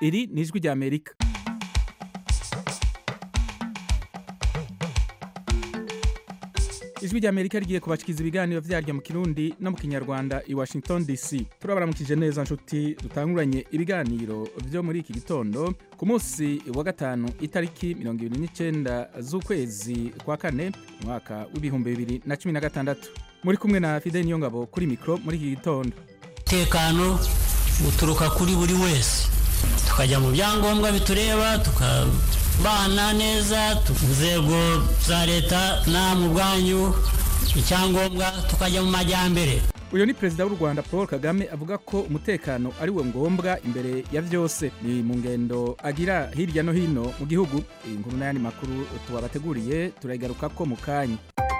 iri ni ijwi rya amerika ijwi rya amerika rigiye kubashikiriza ibiganiro vyaryo mu kirundi no mu kinyarwanda i washington dc turabaramukije neza nshuti dutanguranye ibiganiro vyo muri iki gitondo ku munsi wa gatanu itariki mirongo ibiri n'icenda z'ukwezi kwa kane umwaka w'ibihumbi bibiri na cumi na gatandatu muri kumwe na fidel niyongabo kuri mikro muri iki gitondo umutekano uturuka kuri buri wese tukajya mu byangombwa bitureba tukabana neza inzego za leta namwe ubwanyu icyangombwa tukajya mu majyambere uyu ni perezida w'u rwanda paul kagame avuga ko umutekano ari we ngombwa imbere ya byose ni mu ngendo agira hirya no hino mu gihugu iyi nkuru n'ayandi makuru tubabateguriye turayigaruka ko mu kanya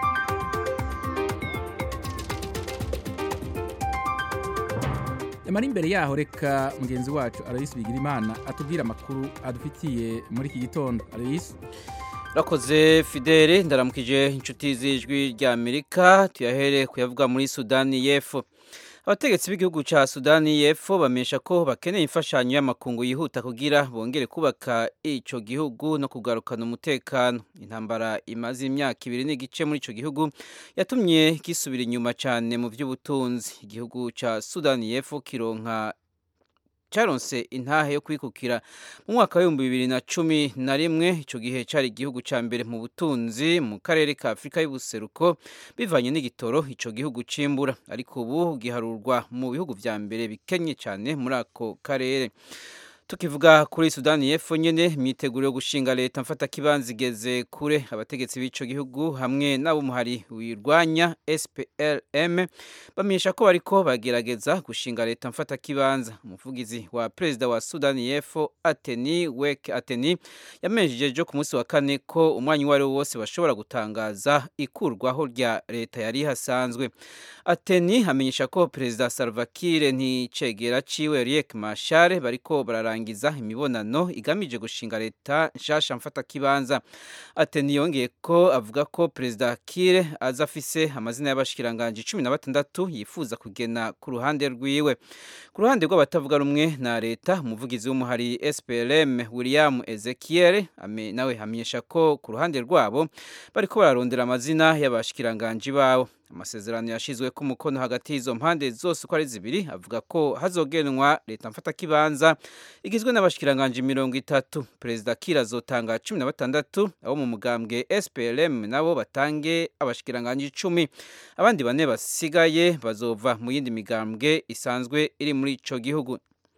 yamara imbere yaho reka mugenzi wacu aloyisi bigirimana atubwire amakuru adufitiye muri iki gitondo aloyisi rakoze fidele ndaramukije inshuti z'ijwi rya amerika tuyahere kuyavuga muri sudani y'epfo abategetsi b'igihugu cya sudani y'epfo bamenyesha ko bakeneye imfashanyo y'amakungu yihuta kugira bongere kubaka icyo gihugu no kugarukana umutekano intambara imaze imyaka ibiri n'igice muri icyo gihugu yatumye gisubira inyuma cyane mu by'ubutunzi igihugu cya sudani y'epfo kironka cyaronse intahe yo kwikukira mu mwaka w'ibihumbi bibiri na cumi na rimwe icyo gihe cyari igihugu cya mbere mu butunzi mu karere ka afurika y'ubuseruko bivanye n'igitoro icyo gihugu cimbura ariko ubu giharurwa mu bihugu vya mbere bikenye cyane muri ako karere tukivuga kuri sudani y'epfo nyene imyiteguro yo gushinga leta mfata kibanza igeze kure abategetsi b'ico gihugu hamwe n'abo muhari wirwanya SPLM bamenyesha ko bariko bagerageza gushinga leta mfata kibanza umuvugizi wa perezida wa sudani y'epfo Ateni Wek Ateni yamenyesheje ku munsi wa kane ko umwanya uwo ari wo wose bashobora gutangaza ikurwaho rya leta yari hasanzwe Ateni amenyesha ko perezida Salva Kiir nticegera ciwe Riek Machar bariko barara kurangiza imibonano igamije gushinga leta nshasha mfata kibanza ateni yongeye ko avuga ko perezida Kiir aza afise amazina y'abashikiranganje cumi na batandatu yifuza kugena ku ruhande rwiwe ku ruhande rw'abatavuga rumwe na leta umuvugizi w'umuhari SPLM William Ezekiel ame, nawe hamenyesha ko ku ruhande rwabo bariko bararondera amazina y'abashikiranganje babo amasezerano yashizwe ku mukono hagati y'izo mpande zose uko ari zibiri avuga ko hazogenwa leta mfata kibanza igizwe n'abashikiranganje mirongo itatu perezida Kiir azotanga cumi na batandatu abo mu mugambwe SPLM nabo batange abashikiranganje icumi abandi bane basigaye bazova mu yindi migambwe isanzwe iri muri ico gihugu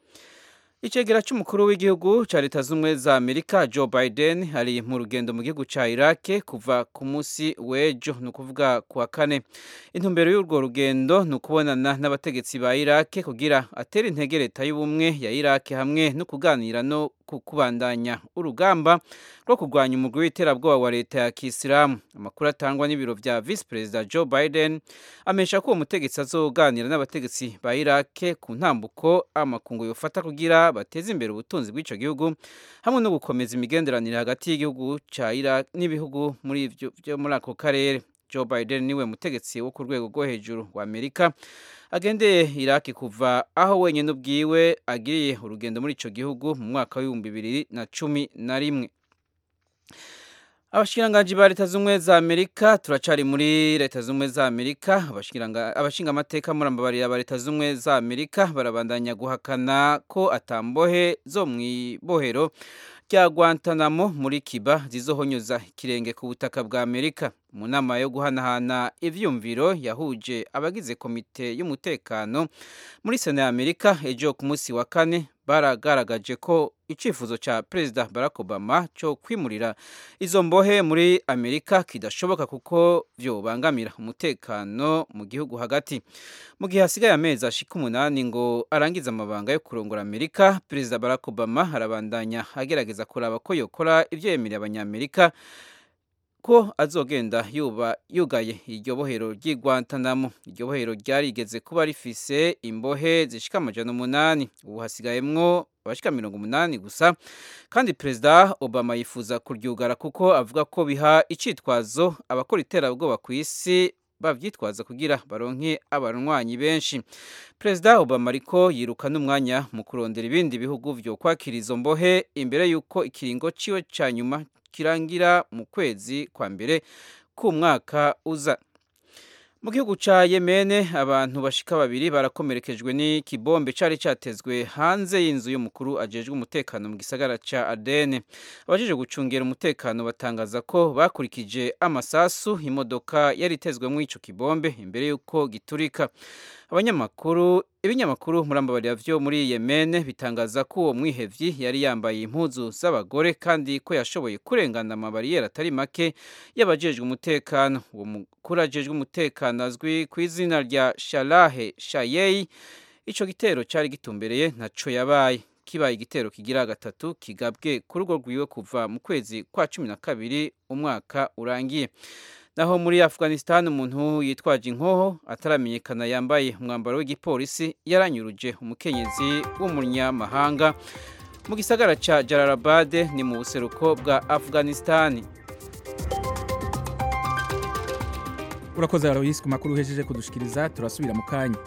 Icegera c'umukuru w'igihugu ca leta z'umwe za Amerika Joe Biden ari mu rugendo mu gihugu ca Iraq kuva ku musi w'ejo ni ukuvuga ku wa kane intumbero y'urwo rugendo ni ukubonana n'abategetsi ba Iraq kugira atere intege leta y'ubumwe ya Iraq hamwe no kuganira no kubandanya urugamba rwo kurwanya umugwi w'iterabwoba wa leta ya Kisilamu amakuru atangwa n'ibiro vya Vice President Joe Biden amesha ko uwo mutegetsi azoganira n'abategetsi ba Iraq ku ntambuko amakungu yofata kugira bateze imbere ubutunzi bw'ico gihugu hamwe no gukomeza imigenderanire hagati y'igihugu ca Iraq n'ibihugu muri ivyo byo muri ako karere Joe Biden niwe mutegetsi wo ku rwego rwo hejuru wa Amerika agendeye Iraki kuva aho wenyine ubwiwe agiriye urugendo muri ico gihugu mu mwaka w'ibihumbi bibiri na cumi na rimwe abashikiranganji ba leta z'ubumwe za amerika turacari muri leta z'ubumwe za amerika abashinga amateka murambabarira ba leta z'ubumwe za amerika barabandanya guhakana ko atambohe zo mw'ibohero rya Guantanamo muri Kiba zizohonyoza ikirenge ku butaka bwa Amerika mu nama yo guhanahana ivyumviro yahuje abagize komite y'umutekano muri Sena ya Amerika ejo ku munsi wa kane baragaragaje ko icifuzo ca Perezida Barack Obama cyo kwimurira izo mbohe muri Amerika kidashoboka kuko vyobangamira umutekano mu gihugu hagati mu gihe hasigaye amezi ashika umunani ngo arangize amabanga yo kurongora Amerika Perezida Barack Obama arabandanya agerageza kuraba ko yokora ivyo yemereye abanyamerika ko azogenda yuba yugaye iryo bohero ry'i Guantanamo iryo bohero ryarigeze kuba rifise imbohe zishika amajana umunani ubu hasigayemwo abashika mirongo umunani gusa kandi perezida obama yifuza kuryugara kuko avuga ko biha icitwazo abakora iterabwoba ku isi bavyitwaza kugira baronke abarwanyi benshi perezida obama ariko yiruka n'umwanya mu kurondera ibindi bihugu vyo kwakira izo mbohe imbere y'uko ikiringo ciwe ca nyuma kirangira mu kwezi kwa mbere k'umwaka uza mu gihugu ca Yemene abantu bashika babiri barakomerekejwe n'ikibombe cari catezwe hanze y'inzu y'umukuru ajejwe umutekano mu gisagara ca Aden abajeje gucungera umutekano batangaza ko bakurikije amasasu imodoka yari itezwemwo ico kibombe imbere y'uko giturika abanyamakuru ibinyamakuru murambabarira vyo muri Yemen bitangaza ko uwo mwihevyi yari yambaye impuzu z'abagore kandi ko yashoboye kurengana amabariyeri atari make y'abajejwe umutekano uwo mukuru ajejwe umutekano azwi ku izina rya Shalahe Shayei ico gitero cari gitumbereye ntaco yabaye kibaye igitero kigira gatatu kigabwe ku rugo rwiwe kuva mu kwezi kwa cumi na kabiri umwaka urangiye naho muri Afghanistan umuntu yitwaje inkoho ataramenyekana yambaye umwambaro w'igipolisi yaranyuruje umukenyezi w'umunyamahanga mu gisagara ca Jalalabad ni mu buseruko bwa Afghanistan urakoze Aloysi ku makuru uhejeje kudushikiriza turasubira mu kanya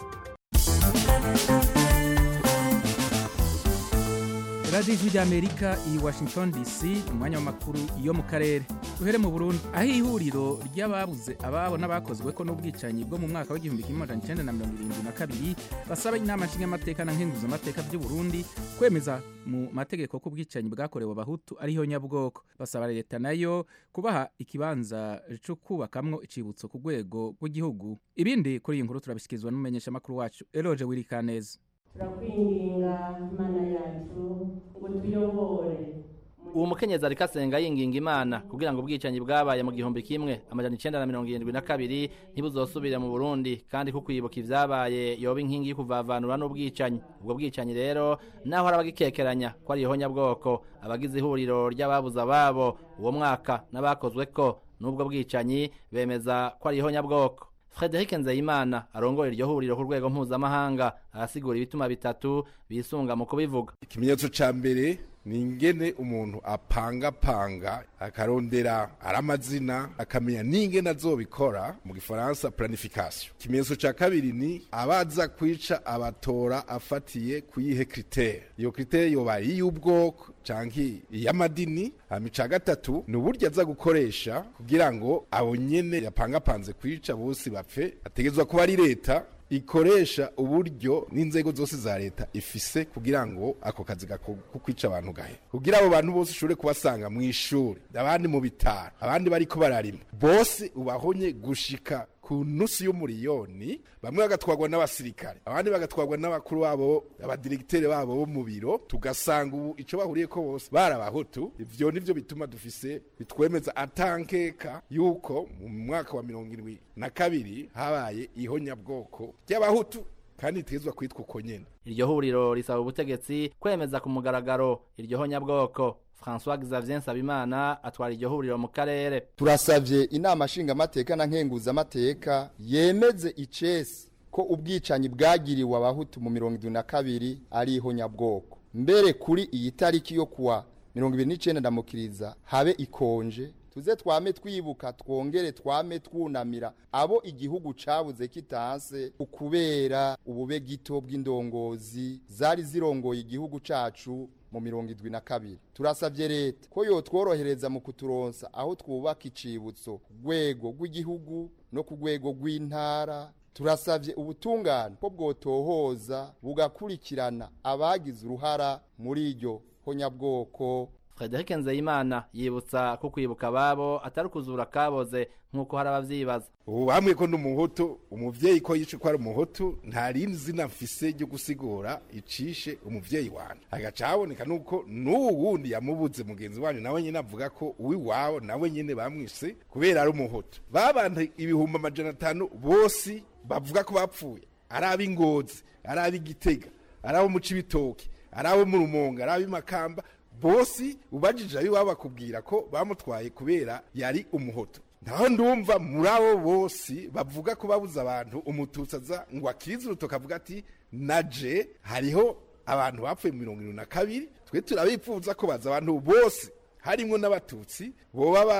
radiyo ijwi ry'amerika i washington dc umwanya w'amakuru yo mu karere duhere mu burundi aho ihuriro ry'ababuze ababo n'abakozwe ko n'ubwicanyi bwo mu mwaka w'igihumbi kimwe magana cyenda na mirongo irindwi na kabiri basaba inama nshingamateka na nkenguzamateka by'u Burundi kwemeza mu mategeko ko ubwicanyi bwakorewe abahutu ariho nyabwoko basaba leta nayo kubaha ikibanza cyo kubakamwo icibutso ku rwego rw'igihugu ibindi kuri iyi nkuru turabishyikirizwa n'umumenyeshamakuru wacu eroge wirikaneza turakwinginga imana yacu ngo tuyobore uwo mukenyezi ariko asenga yinginga imana kugira ngo ubwicanyi bwabaye mu gihumbi kimwe amajana icenda na mirongo irindwi na kabiri ntibuzosubire mu burundi kandi ko kwibuka ivyabaye yoba inkingi y'ukuvavanura n'ubwicanyi ubwo bwicanyi rero naho hari abagikekeranya ko ari ihonyabwoko abagize ihuriro ry'ababuze ababo uwo mwaka n'abakozweko n'ubwo bwicanyi bemeza ko ari ihonyabwoko Frederic Nzeyimana arongoye iryo huriro ku rwego mpuzamahanga arasigura ibituma bitatu bisunga mu kubivuga ikimenyetso ca mbere ni ingene umuntu apangapanga akarondera ari amazina akamenya n'ingene azobikora mu gifaransa planification ikimenyetso ca kabiri ni abaza kwica abatora afatiye kuyihe kritere iyo kritere yoba iy'ubwoko canke iy'amadini hama ica gatatu ni uburyo aza gukoresha kugira ngo abo nyene yapangapanze kwica bose bapfe ategezwa kuba ari leta ikoresha uburyo n'inzego zose za leta ifise kugira ngo ako kazi ko kwica abantu gahe kugira abo bantu bose ushobore kubasanga mu ishuri abandi mu bitaro abandi bariko bararima bose ubahonye gushika ku nusu y'umuriyoni bamwe bagatwarwa n'abasirikare abandi bagatwarwa n'abakuru babo abadiregiteri babo bo mu biro tugasanga ubu ico bahuriye ko bose barabahutu ivyo nivyo bituma dufise bitwemeza atankeka yuko mu mwaka wa mirongo irindwi na kabiri habaye ihonyabwoko ry'abahutu kandi itegezwa kwitwa uko nyene iryo huriro risaba ubutegetsi kwemeza ku mugaragaro iryo honyabwoko François Xavier Nsabimana atwara iryo huriro mu karere turasavye inama nshingamateka na nkenguzamateka yemeze icesi ko ubwicanyi bwagiriwe abahutu mu mirongo irindwi na kabiri ari ihonyabwoko mbere kuri iyi tariki yo kuwa mirongo ibiri n'icenda ndamukiriza habe ikonje tuze twame twibuka twongere twame twunamira abo igihugu cabuze kitanse ukubera ubube gito bw'indongozi zari zirongoye igihugu cacu mu mirongo idwi na kabiri turasavye leta ko yotworohereza mu kuturonsa aho twubaka icibutso ku rwego rw'igihugu no ku rwego rw'intara turasavye ubutungane ko bwotohoza bugakurikirana abagize uruhara muri iryo honyabwoko Frederic Nzeyimana yibutsa ko kwibuka ababo atari ukuzura kaboze nk'uko hari abavyibaza ubu bamwe ko n'umuhutu umuvyeyi ko yice ko ari umuhutu nta rindi zina mfise ryo gusigura icishe umuvyeyi wanje agaca haboneka nuko n'uwu wundi yamubuze mugenzi wanyu nawe nyene avuga ko uwiwabo nawe nyene bamwise kubera ari umuhutu babantu ibihumbi amajana atanu bose bavuga ko bapfuye ari ab'ingozi ari ab'igitega ari abo mu cibitoke ari abo mu rumonga ari ab'imakamba bose ubajije abiwabo bakubwira ko bamutwaye kubera yari umuhoto ntaho ndumva muri abo bose bavuga ko babuze abantu umututsi aza ngo akirize urutoki avuga ati naje hariho abantu bapfuye mirongo irindwi na kabiri twe turabipfuza ko baza abantu bose harimo n'abatutsi boba bara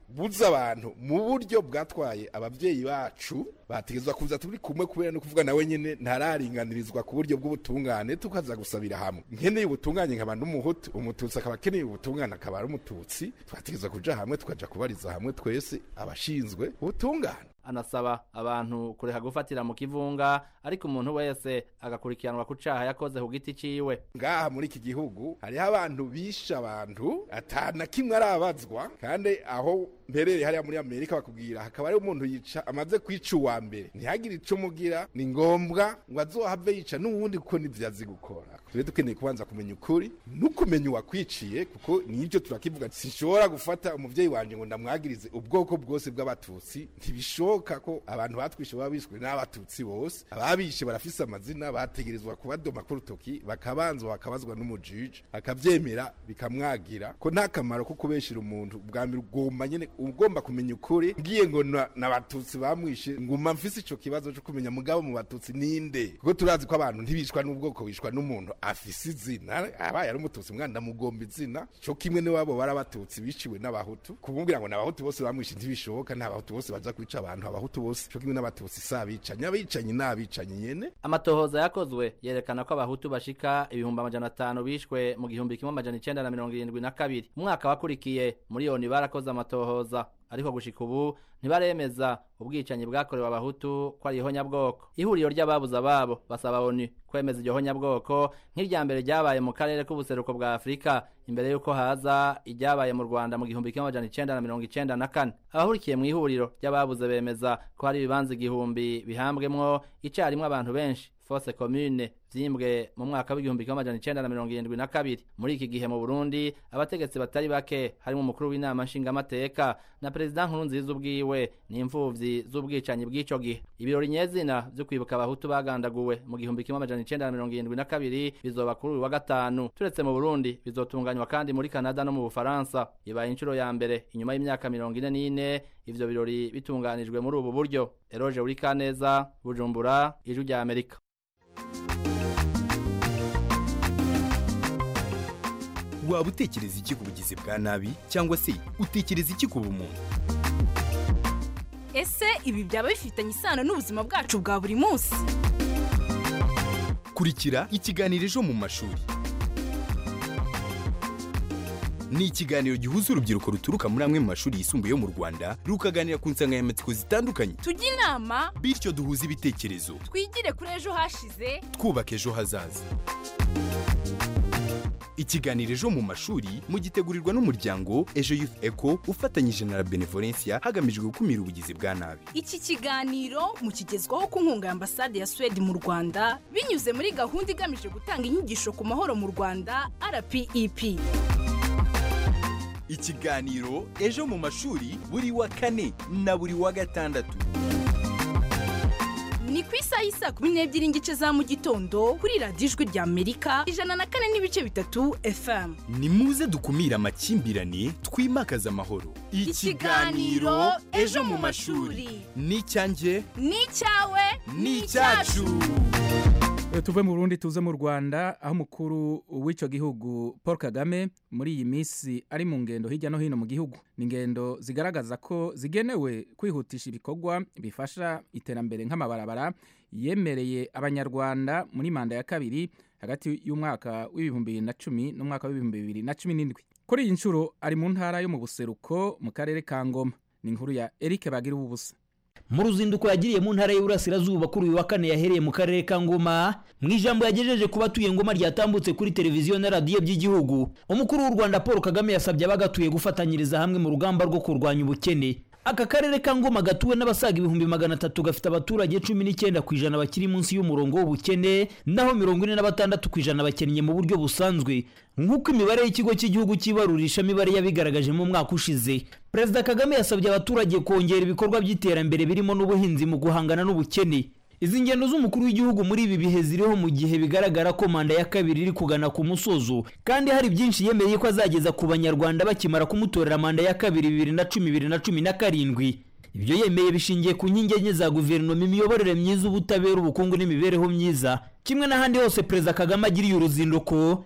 buza abantu mu buryo bwatwaye abavyeyi bacu bategezwa kuza turi kumwe kubera no kuvuga nawe nyene ntararinganirizwa ku buryo bw'ubutungane tukaza gusabira hamwe nkeneye ubutungane nkaba n'umuhutu umututsi akaba akeneye ubutungane akaba ari umututsi twategezwa kuja hamwe tukaja kubariza hamwe twese abashinzwe ubutungane anasaba abantu kureka gufatira mu kivunga ariko umuntu wese agakurikiranwa ku caha yakoze ku giti ciwe ngaha muri iki gihugu hariho abantu bishe abantu atana kimwe arabazwa kandi aho mperere hariya muri amerika bakubwira hakaba hariho umuntu yica amaze kwica uwa mbere ntihagire ico mugira ni ngombwa ngo azohave yica n'uwundi kuko nivyo azi gukora tube dukeneye kubanza kumenya ukuri n'ukumenya uwakwiciye kuko nivyo turakivuga sinshobora gufata umuvyeyi wanje ngo ndamwagirize ubwoko bwose bw'abatutsi ntibishoboka ko abantu batwishe baba bishwe n'abatutsi bose ababishe barafise amazina bategerezwa kubadoma ku rutoki bakabanza bakabazwa n'umujiji akavyemera bikamwagira ko nta kamaro ko kubeshera umuntu bwa mbere ugomba nyene ugomba kumenya ukuri ngiye ngo na- n'abatutsi bamwishe nguma mfise ico kibazo co kumenya mugabo mu batutsi ninde kuko turazi ko abantu ntibishwa n'ubwoko bishwa n'umuntu afise izina abaye ari umututsi mwana ndamugomba izina co kimwe n'iwabo bari abatutsi biciwe n'abahutu kumubwira ngo n'abahutu bose bamwishe ntibishoboka n'abahutu bose baza kwica abantu abahutu bose co kimwe n'abatutsi si abicanyi abicanyi ni abicanyi nyene amatohoza yakozwe yerekana ko abahutu bashika ibihumbi amajana atanu bishwe mu gihumbi kimwe amajana icenda na mirongo irindwi na kabiri umwaka wakurikiye muri yoni barakoze amatohoza ariko gushika ubu ntibaremeza ubwicanyi bwakorewe abahutu ko ari ihonyabwoko ihuriro ry'ababuze ababo basaba onu kwemeza iryo honyabwoko nk'irya mbere ryabaye mu karere k'ubuseruko bwa afurika imbere y'uko haza iryabaye mu rwanda mu gihumbi kimwe amajana icenda na mirongo icenda na kane abahurikiye mu ihuriro ry'ababuze bemeza ko hari ibibanza igihumbi bihambwemwo icarimwe abantu benshi fose commune vyimbwe mu mwaka w'igihumbi kimwe amajana icenda na mirongo irindwi na kabiri muri iki gihe mu burundi abategetsi batari bake harimo umukuru w'inama nshingamateka na perezida nkurunziza ubwiwe n'imfuvyi z'ubwicanyi bw'ico gihe ibirori nyezina vyo kwibuka abahutu bagandaguwe mu gihumbi kimwe amajana icenda na mirongo irindwi na kabiri bizoba kuri uyu wa gatanu turetse mu burundi bizotunganywa kandi muri kanada no mu bufaransa ibaye inshuro ya mbere inyuma y'imyaka mirongo ine n'ine ivyo birori bitunganijwe muri ubu buryo eroje urikaneza bujumbura ijwi rya amerika waba utekereza iki ku bugizi bwa nabi cyangwa se utekereza iki ku bumuntu ese ibi byaba bifitanye isano n'ubuzima bwacu bwa buri munsi kurikira ikiganiro ejo mu mashuri ni ikiganiro gihuza urubyiruko ruturuka muri amwe mu mashuri yisumbuye yo mu rwanda rukaganira ku nsanganyamatsiko zitandukanye tujye inama bityo duhuze ibitekerezo twigire kuri ejo hashize twubaka ejo hazaza ikiganiro ejo mu mashuri mugitegurirwa n'umuryango ejo youth eco ufatanyije na la benevolencia hagamijwe gukumira ubugizi bwa nabi iki kiganiro mukigezwaho ku nkunga ya ambasade ya suwede mu rwanda binyuze muri gahunda igamije gutanga inyigisho ku mahoro mu rwanda rpep ikiganiro ejo mu mashuri buri wa kane na buri wa gatandatu ni ku isaha y'isaa kumi n'ebyiri n'igice za mu gitondo kuri radiyo ijwi rya amerika ijana na kane n'ibice bitatu fm ni muze dukumire amakimbirane twimakaze amahoro Ikiganiro Ejo mu Mashuri. ni icyanjye ni icyawe ni icyacu Eh, tuve mu Burundi tuze mu Rwanda aho umukuru w'ico gihugu Paul Kagame muri iyi minsi ari mu ngendo hirya no hino mu gihugu ni ingendo zigaragaza ko zigenewe kwihutisha ibikorwa bifasha iterambere nk'amabarabara yemereye abanyarwanda muri manda ya kabiri hagati y'umwaka w'ibihumbi bibiri na cumi n'umwaka w'ibihumbi bibiri na cumi n'indwi kuri iyi nshuro ari mu ntara yo mu buseruko mu karere ka Ngoma ni inkuru ya Eric Bagira ubusa mu ruzinduko yagiriye mu ntara y'Iburasirazuba kuri uyu wa kane yahereye mu karere ka Ngoma mu ijambo yagejeje ku batuye Ngoma ryatambutse kuri televiziyo na radiyo by'igihugu umukuru w'u Rwanda Paul Kagame yasabye abagatuye gufatanyiriza hamwe mu rugamba rwo kurwanya ubukene aka karere ka Ngoma gatuwe n'abasaga ibihumbi magana atatu gafite abaturage cumi n'icyenda ku ijana bakiri munsi y'umurongo w'ubukene naho mirongo ine na batandatu ku ijana bakennye mu buryo busanzwe nk'uko imibare y'ikigo cy'igihugu cy'ibarurishamibare yabigaragaje mu mwaka ushize perezida kagame yasabye abaturage kongera ibikorwa by'iterambere birimo n'ubuhinzi mu guhangana n'ubukene izi ngendo z'umukuru w'igihugu muri ibi bihe ziriho mu gihe bigaragara ko manda ya kabiri iri kugana ku musozo kandi hari byinshi yemeye ko azageza ku banyarwanda bakimara kumutorera manda ya kabiri bibiri na cumi bibiri na cumi na karindwi ibyo yemeye bishingiye ku nkingi enye za guverinoma imiyoborere myiza ubutabera ubukungu n'imibereho myiza kimwe n'ahandi hose perezida kagame agiriye uruzinduko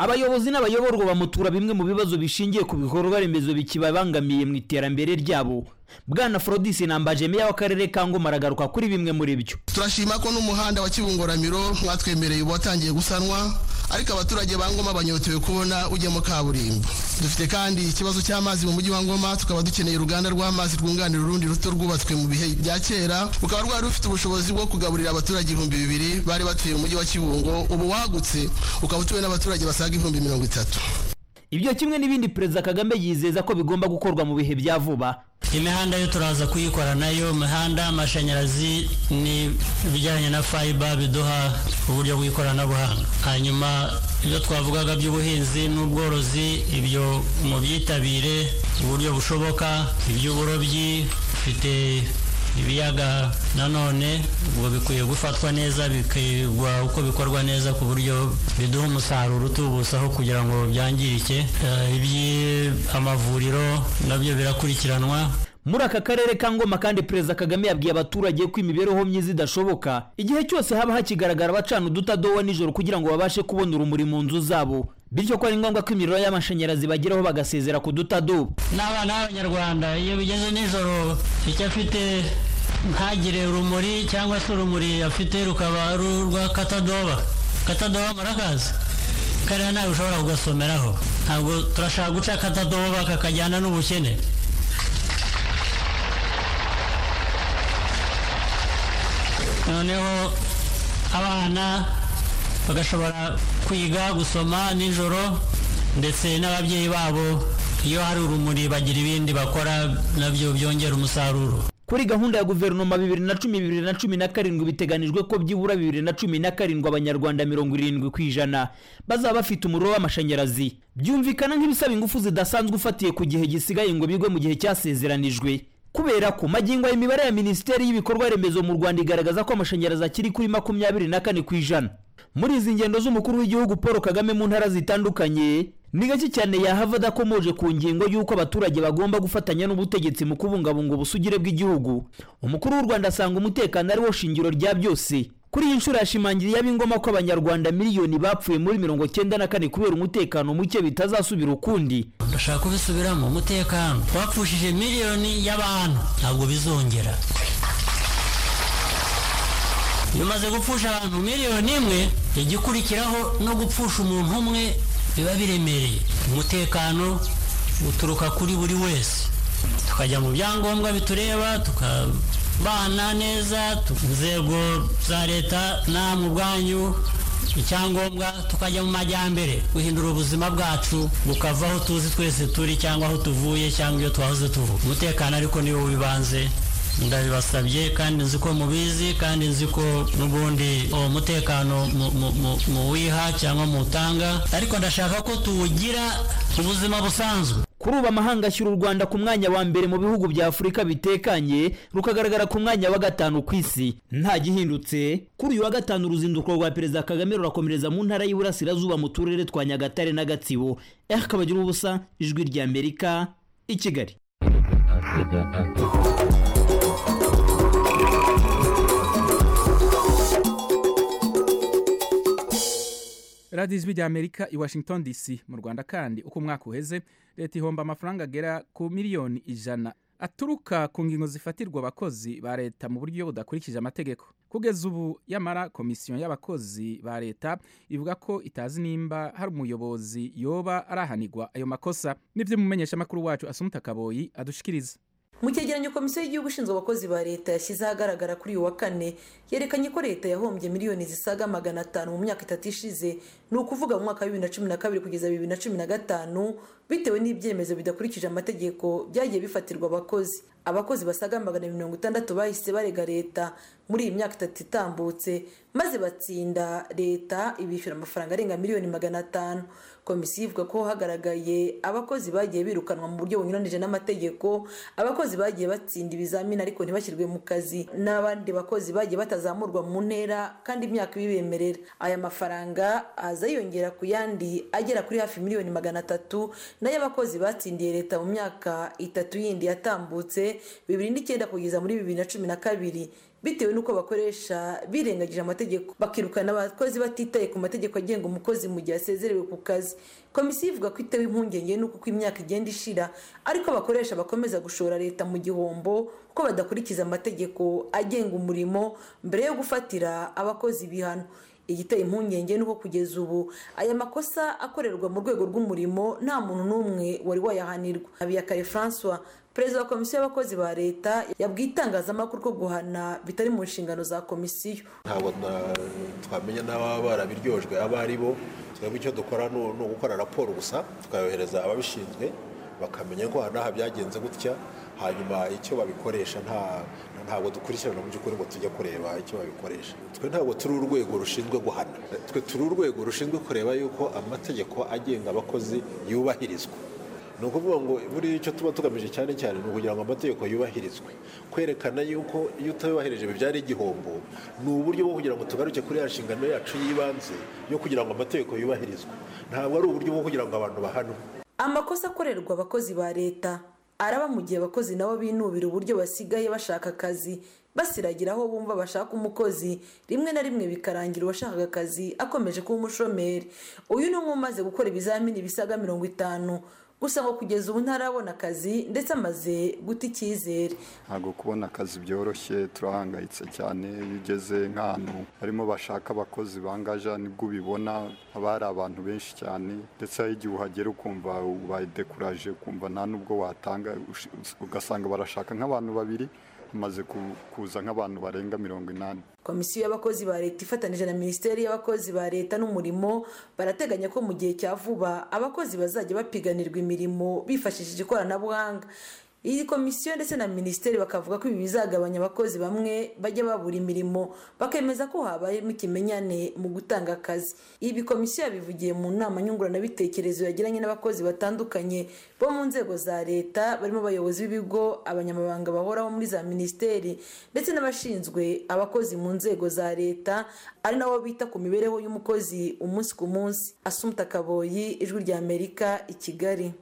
abayobozi n'abayoborwa bamutura bimwe mu bibazo bishingiye ku bikorwa remezo bikibabangamiye mu iterambere ryabo bwana forodisi nambaje meya w'akarere ka ngoma aragaruka kuri bimwe muri byo turashima ko n'umuhanda wa kibungoramiro mwatwemereye ubu watangiye gusanwa ariko abaturage ba ngoma banyotewe kubona ujyamo kaburimbo dufite kandi ikibazo cy'amazi mu mujyi wa ngoma tukaba dukeneye uruganda rw'amazi rwunganira urundi ruto rwubatswe mu bihe bya kera rukaba rwari rufite ubushobozi bwo kugaburira abaturage ibihumbi bibiri bari batuye mu mujyi wa kibungo ubu wagutse ukaba utuwe n'abaturage basaga ibihumbi mirongo itatu ibyo kimwe n'ibindi perezida kagame yizeza ko bigomba gukorwa mu bihe bya vuba imihanda yo turaza kuyikora nayo imihanda amashanyarazi ni ibijyanye na fayiba biduha uburyo bw'ikoranabuhanga hanyuma ibyo twavugaga by'ubuhinzi n'ubworozi ibyo mu byitabire uburyo bushoboka iby'uburobyi bifite ibiyaga nanone ubwo bikwiye gufatwa neza bikigwa uko bikorwa neza ku buryo biduha umusaruro utubusaho kugira ngo byangirike iby'amavuriro nabyo birakurikiranwa muri aka karere ka ngoma kandi perezida kagame yabwiye abaturage ko imibereho myiza idashoboka igihe cyose haba hakigaragara abacana udutadowa nijoro kugira ngo babashe kubona urumuri mu nzu zabo bityo ko ari ngombwa ko imiriro y'amashanyarazi bageraho bagasezera ku dutadowa n'abana b'abanyarwanda iyo bigeze nijoro icyo afite ntagire urumuri cyangwa se urumuri afite rukaba ari urwa katadoba katadoba murakazi kariya ntabwo ushobora kugasomeraho ntabwo turashaka guca katadoba kakajyana n'ubukene noneho abana bagashobora kwiga gusoma nijoro ndetse n'ababyeyi babo iyo hari urumuri bagira ibindi bakora nabyo byongera umusaruro kuri gahunda ya guverinoma bibiri na cumi bibiri na cumi na karindwi biteganijwe ko byibura bibiri na cumi na karindwi abanyarwanda mirongo irindwi ku ijana bazaba bafite umuriro w'amashanyarazi byumvikana nk'ibisaba ingufu zidasanzwe ufatiye ku gihe gisigaye ngo bigwe mu gihe cyasezeranijwe kubera ko magingo imibare ya minisiteri y'ibikorwa remezo mu rwanda igaragaza ko amashanyarazi akiri kuri makumyabiri na kane ku ijana muri izi ngendo z'umukuru w'igihugu paul kagame mu ntara zitandukanye ni gake cyane yahava adakomoje ku ngingo y'uko abaturage bagomba gufatanya n'ubutegetsi mu kubungabunga ubusugire bw'igihugu umukuru w'u rwanda asanga umutekano ari wo shingiro rya byose kuri iyi nshuro yashimangiriye ab'ingoma ko abanyarwanda miliyoni bapfuye muri mirongo cyenda na kane kubera umutekano muke bitazasubira ukundi ndashaka kubisubiramo umutekano wapfushije miliyoni y'abantu ntabwo bizongera iyo umaze gupfusha abantu miliyoni imwe igikurikiraho no gupfusha umuntu umwe biba biremereye umutekano uturuka kuri buri wese tukajya mu byangombwa bitureba tukabana neza inzego za leta namwe ubwanyu icyangombwa tukajya mu majyambere guhindura ubuzima bwacu bukava aho tuzi twese turi cyangwa aho tuvuye cyangwa iyo twahoze tuvuga umutekano ariko niwo wibanze ndabibasabye kandi nzi ko mubizi kandi nzi ko n'ubundi uwo mutekano muwiha cyangwa muwutanga ariko ndashaka ko tuwugira ubuzima busanzwe kuri ubu amahanga ashyira u rwanda ku mwanya wa mbere mu bihugu bya afurika bitekanye rukagaragara ku mwanya wa gatanu ku isi nta gihindutse kuri uyu wa gatanu uruzinduko rwa perezida kagame rurakomereza mu ntara y'iburasirazuba mu turere twa nyagatare na gatsibo ehe kabagira ubusa ijwi ry'amerika i kigali radiyo ijwi rya amerika i washington dc mu rwanda kandi uko umwaka uheze leta ihomba amafaranga agera ku miliyoni ijana aturuka ku ngingo zifatirwa abakozi ba leta mu buryo budakurikije amategeko kugeza ubu yamara komisiyo y'abakozi ba leta ivuga ko itazi nimba hari umuyobozi yoba arahanirwa ayo makosa nibyo umumenyeshamakuru wacu asumuta kaboyi adushikiriza mu cyegeranyo komisiyo y'igihugu ishinzwe abakozi ba leta yashyize ahagaragara kuri uyu wa kane yerekanye ko leta yahombye miliyoni zisaga magana atanu mu myaka itatu ishize ni ukuvuga mu mwaka wa bibiri na cumi na kabiri kugeza bibiri na cumi na gatanu bitewe n'ibyemezo bidakurikije amategeko byagiye bifatirwa abakozi abakozi basaga magana mirongo itandatu bahise barega leta muri iyi myaka itatu itambutse maze batsinda leta ibishyura amafaranga arenga miliyoni magana atanu komisiyo ivuga ko hagaragaye abakozi bagiye birukanwa mu buryo bunyuranije n'amategeko abakozi bagiye batsinda ibizamini ariko ntibashyirwe mu kazi n'abandi bakozi bagiye batazamurwa mu ntera kandi imyaka ibibemerera aya mafaranga aza aza yiyongera ku yandi agera kuri hafi miliyoni magana atatu nayo abakozi batsindiye leta mu myaka itatu yindi yatambutse bibiri n'icyenda kugeza muri bibiri na cumi na kabiri bitewe n'uko bakoresha birengagije amategeko bakirukana abakozi batitaye ku mategeko agenga umukozi mu gihe asezerewe ku kazi komisiyo ivuga ko itewe impungenge n'uko uko imyaka igenda ishira ariko abakoresha bakomeza gushora leta mu gihombo kuko badakurikiza amategeko agenga umurimo mbere yo gufatira abakozi ibihano igiteye impungenge nuko kugeza ubu aya makosa akorerwa mu rwego rw'umurimo nta muntu n'umwe wari wayahanirwa habiyakare francois perezida wa komisiyo y'abakozi ba leta yabwiye itangazamakuru ko guhana bitari mu nshingano za komisiyo ntabwo twamenya n'ababa barabiryojwe abo ari bo twebwe icyo dukora ni ugukora raporo gusa tukayohereza ababishinzwe bakamenya ko aha byagenze gutya hanyuma icyo babikoresha ntabwo dukurikirana mu by'ukuri ngo tujye kureba icyo babikoresha twe ntabwo turi urwego rushinzwe guhana twe turi urwego rushinzwe kureba yuko amategeko agenga abakozi yubahirizwa ni ukuvuga ngo buriya icyo tuba tugamije cyane cyane ni ukugira ngo amategeko yubahirizwe kwerekana yuko iyo utayubahirije bibyara igihombo ni uburyo bwo kugira ngo tugaruke kuri ya nshingano yacu y'ibanze yo kugira ngo amategeko yubahirizwe ntabwo ari uburyo bwo kugira ngo abantu bahanwe amakosa akorerwa abakozi ba leta araba mu gihe abakozi nabo binubira uburyo basigaye bashaka akazi basiragira aho bumva bashaka umukozi rimwe na rimwe bikarangira uwashakaga akazi akomeje kuba umushomeri uyu ni umwe umaze gukora ibizamini bisaga mirongo itanu gusa ngo kugeza ubu ntarabona akazi ndetse amaze guta icyizere ntabwo kubona akazi byoroshye turahangayitse cyane iyo ugeze nk'ahantu barimo bashaka abakozi bangaja nibwo ubibona haba hari abantu benshi cyane ndetse hari igihe uhagera ukumva ubaye dekuraje ukumva nta n'ubwo watanga ugasanga barashaka nk'abantu babiri hamaze kuza nk'abantu barenga mirongo inani komisiyo y'abakozi ba leta ifatanije na minisiteri y'abakozi ba leta n'umurimo barateganya ko mu gihe cya vuba abakozi bazajya bapiganirwa imirimo bifashishije ikoranabuhanga iyi komisiyo ndetse na minisiteri bakavuga ko ibi bizagabanya abakozi bamwe bajya babura imirimo bakemeza ko habayemo ikimenyane mu gutanga akazi ibi komisiyo yabivugiye mu nama nyunguranabitekerezo yagiranye n'abakozi batandukanye bo mu nzego za leta barimo abayobozi b'ibigo abanyamabanga bahoraho muri za minisiteri ndetse n'abashinzwe abakozi mu nzego za leta ari nabo bita ku mibereho y'umukozi umunsi ku munsi asumta kaboyi ijwi rya amerika i kigali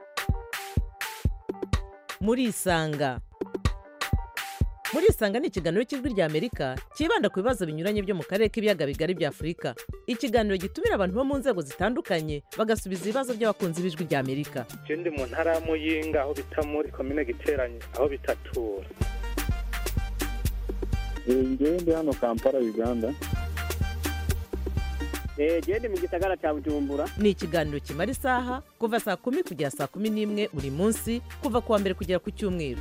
murisanga murisanga ni ikiganiro cy'ijwi rya amerika cyibanda ku bibazo binyuranye byo mu karere k'ibiyaga bigari bya afurika ikiganiro gitumira abantu bo mu nzego zitandukanye bagasubiza ibibazo by'abakunzi b'ijwi rya amerika icyo ndi mu ntara ya muyinga aho bita muri komine giteranye aho bitatura ngewe ndi hano kampala uganda genda mu gisagara cya bujumbura ni ikiganiro kimara isaha kuva saa kumi kugera saa kumi n'imwe buri munsi kuva ku wa mbere kugera ku cyumweru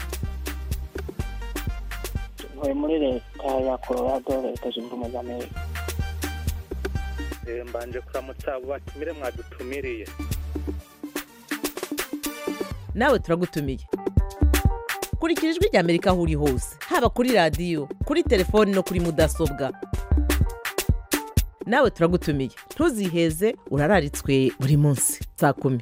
ntuye muri leta ya colorado leta zunze ubumwe za amerika mbanje kuramutsa abo batumire mwadutumiriye nawe turagutumiye kurikira ijwi rya amerika aho uri hose haba kuri radiyo kuri telefoni no kuri mudasobwa nawe turagutumiye ntuziheze urararitswe buri munsi saa kumi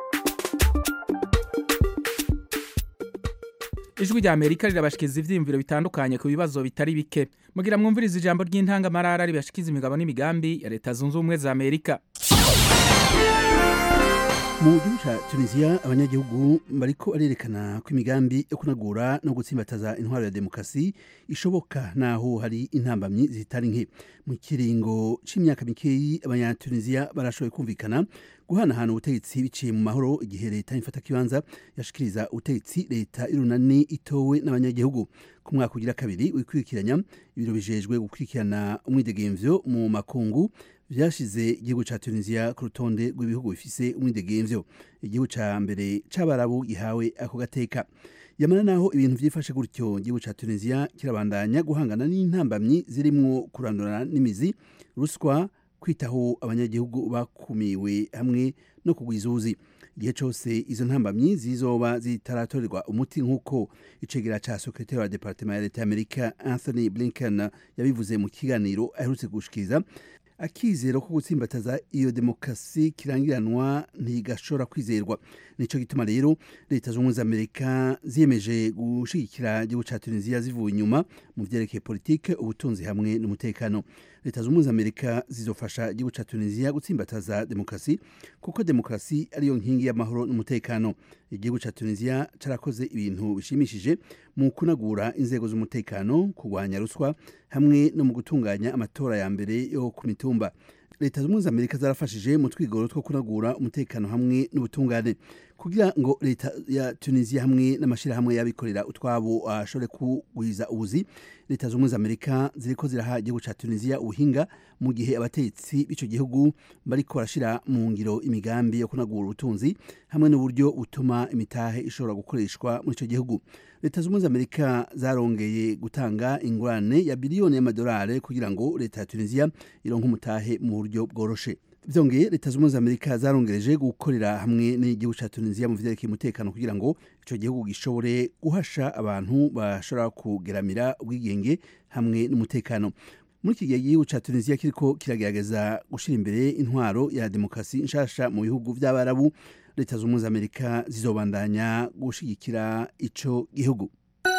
ijwi rya amerika rirabashikiriza ibyiyumviro bitandukanye ku bibazo bitari bike mugira mwumvirize ijambo ry'intangamarara ribashikiza imigabo n'imigambi ya leta zunze ubumwe za amerika mu gihugu cya tunisiya abanyagihugu bariko barerekana ko imigambi yo kunagura no gutsimbataza intwaro ya demokarasi ishoboka naho hari intambamyi zitari nke mu kiringo c'imyaka mikeyi abanyatunisiya barashoboye kumvikana guhanahana ubutegetsi biciye mu mahoro igihe leta ifata kibanza yashikiriza ubutegetsi leta y'urunani itowe n'abanyagihugu ku mwaka ugira kabiri wikurikiranya ibiro bijejwe gukurikirana umwidegemvyo mu makungu vyashize igihugu ca Tunisia ku rutonde rw'ibihugu bifise umwidegemvyo igihugu ca mbere c'abarabu gihawe ako gateka yamara naho ibintu vyifashe gutyo igihugu ca Tunisia kirabandanya guhangana n'intambamyi zirimwo kurandurana n'imizi ruswa kwitaho abanyagihugu bakumiwe hamwe no kugwiza uzi igihe cyose izo ntambamyi zizoba zitaratorerwa umuti nk'uko icegera ca sekretari wa departement ya leta y'amerika anthony blinken yabivuze mu kiganiro aherutse gushikiriza akizero ko gutsimbataza iyo demokarasi kirangiranwa ntigashobora kwizerwa nico gituma rero leta z'ubumwe za amerika ziyemeje gushigikira igihugu ca tunisiya zivuye inyuma mu vyerekeye politike ubutunzi hamwe n'umutekano leta z'ubumwe za amerika zizofasha igihugu ca tunisiya gutsimbataza demokarasi kuko demokarasi ariyo nkingi y'amahoro n'umutekano igihugu ca tunisiya carakoze ibintu bishimishije mu kunagura inzego z'umutekano kurwanya ruswa hamwe no mu gutunganya amatora ya mbere yo ku mitumba leta z'ubumwe za amerika zarafashije mu twigoro two kunagura umutekano hamwe n'ubutungane kugira ngo leta ya tunisiya hamwe n'amashyirahamwe y'abikorera utwabo ashobore kugwiza ubuzi leta z'ubumwe za amerika ziriko ziraha igihugu ca tunisiya ubuhinga mu gihe abategetsi b'ico gihugu bariko barashira mu ngiro imigambi yo kunagura ubutunzi hamwe n'uburyo butuma imitahe ishobora gukoreshwa muri ico gihugu leta z'ubumwe za amerika zarongeye gutanga ingurane ya biliyoni y'amadolari kugira ngo leta ya tunisiya ironke umutahe mu buryo bworoshe byongeye leta z'ubumwe za amerika zarongereje gukorera hamwe n'igihugu ca tunisiya mu vyerekeye umutekano kugira ngo ico gihugu gishobore guhasha abantu bashobora kugeramira ubwigenge hamwe n'umutekano muri iki gihe igihugu ca tunisiya kiriko kiragerageza gushira imbere intwaro ya demokarasi nshasha mu bihugu vy'abarabu leta z'ubumwe za amerika zizobandanya gushigikira ico gihugu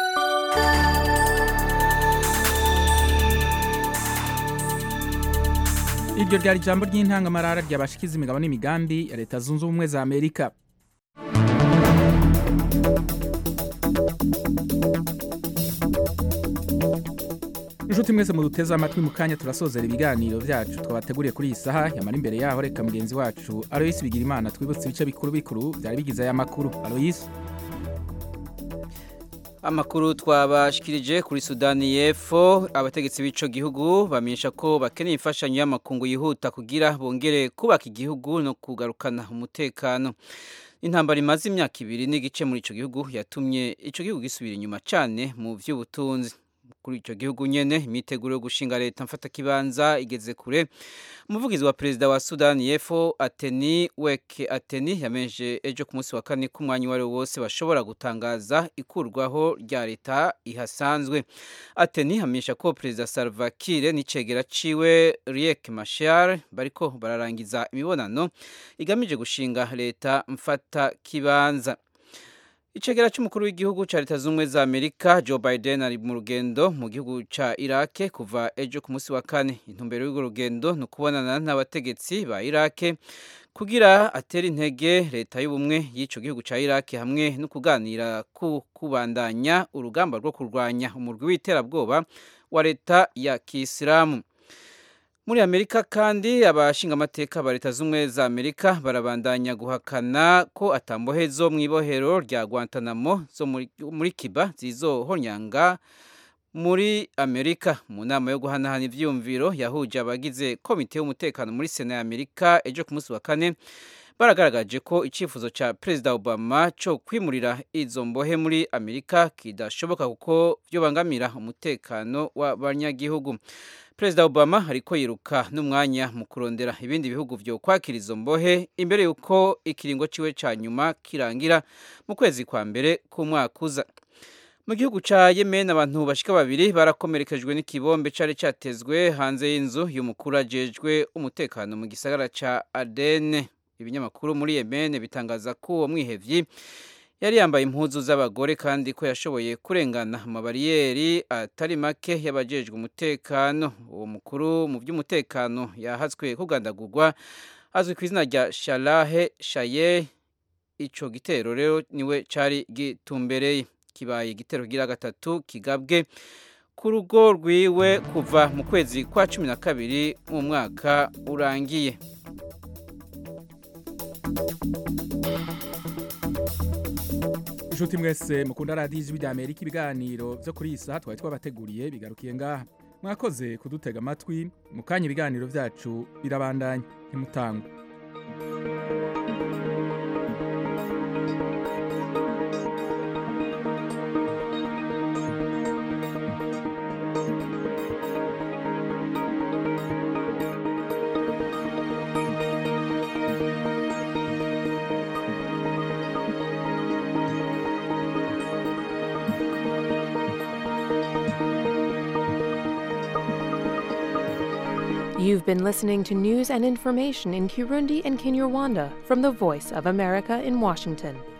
iryo ryari ijambo ry'intangamarara ryabashikiza imigabo n'imigambi ya leta zunze ubumwe za amerika inshuti mwese muduteze amatwi mu kanya turasozera ibiganiro byacu twabateguriye kuri iyi saha yamara imbere yaho reka mugenzi wacu aloyisi bigira imana twibutse ibice bikuru bikuru byari bigize aya makuru aloyisi amakuru twabashikirije kuri sudani y'epfo abategetsi b'ico gihugu bamenyesha ko bakeneye imfashanyo y'amakungu yihuta kugira bongere kubaka igihugu no kugarukana umutekano intambara imaze imyaka ibiri n'igice muri ico gihugu yatumye ico gihugu gisubira inyuma cane mu vy'ubutunzi kuri icyo gihugu nyene imiteguro yo gushinga leta mfatakibanza igeze kure umuvugizi wa perezida wa sudani y'epfo ateni weke ateni yamenje ejo ku munsi wa kane ko umwanya uwo ari wo wose bashobora gutangaza ikurwaho rya leta ihasanzwe ateni hamenyesha ko perezida salva kiir n'icegera ciwe riek machar bariko bararangiza imibonano igamije gushinga leta mfatakibanza icegera cy'umukuru w'igihugu cya leta z'ubumwe za amerika joe biden ari mu rugendo mu gihugu cya irake kuva ejo ku munsi wa kane intumbero y'urwo rugendo ni ukubonana n'abategetsi ba irake kugira atere intege leta y'ubumwe y'icyo gihugu cya irake hamwe no kuganira ku kubandanya urugamba rwo kurwanya umurwi w'iterabwoba wa leta ya kisilamu muri amerika kandi abashingamateka ba leta z'ubumwe za amerika barabandanya guhakana ko atambohe zo mu ibohero rya guantanamo zo muri kiba zizohonyanga muri amerika mu nama yo guhanahana ivyumviro yahuje abagize komite y'umutekano muri sena ya amerika ejo ku munsi wa kane baragaragaje ko icyifuzo cya perezida obama cyo kwimurira izo mbohe muri amerika kidashoboka kuko byobangamira umutekano w'abanyagihugu perezida obama ariko yiruka n'umwanya mu kurondera ibindi bihugu byo kwakira izo mbohe imbere y'uko ikiringo ciwe cya nyuma kirangira mu kwezi kwa mbere k'umwaka uza mu gihugu cya yemen abantu bashika babiri barakomerekejwe n'ikibombe cyari cyatezwe hanze y'inzu y'umukuru ajejwe umutekano mu gisagara cya adene ibinyamakuru muri yemen bitangaza ko uwo mwihevyi yari yambaye impuzu z'abagore kandi ko yashoboye kurengana amabariyeri atari make y'abajejwe umutekano uwo mukuru mu by'umutekano yahatswe kugandagurwa azwi ku izina rya sharahe shaye ico gitero rero niwe cari gitumbereye kibaye igitero gira gatatu kigabwe ku rugo rwiwe kuva mu kwezi kwa cumi na kabiri mu mwaka urangiye inshuti mwese mukunda radiyo ijwi rya amerika ibiganiro byo kuri iyi saha twari twabateguriye bigarukiye ngaha mwakoze kudutega amatwi mu kanya ibiganiro byacu birabandanya ntimutangwe You've been listening to news and information in Kirundi and Kinyarwanda from the Voice of America in Washington.